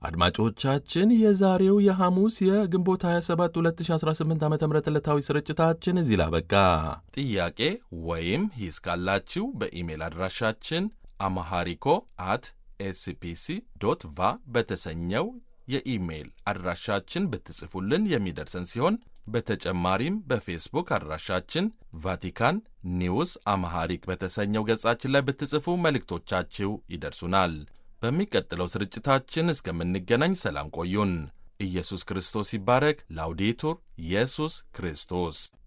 አድማጮቻችን የዛሬው የሐሙስ የግንቦት 27 2018 ዓ ም ዕለታዊ ስርጭታችን እዚህ ላበቃ። ጥያቄ ወይም ሂስ ካላችሁ በኢሜል አድራሻችን አማሃሪኮ አት ኤስፒሲ ዶት ቫ በተሰኘው የኢሜይል አድራሻችን ብትጽፉልን የሚደርሰን ሲሆን በተጨማሪም በፌስቡክ አድራሻችን ቫቲካን ኒውስ አማሃሪክ በተሰኘው ገጻችን ላይ ብትጽፉ መልእክቶቻችሁ ይደርሱናል። በሚቀጥለው ስርጭታችን እስከምንገናኝ ሰላም ቆዩን። ኢየሱስ ክርስቶስ ይባረክ። ላውዴቱር ኢየሱስ ክርስቶስ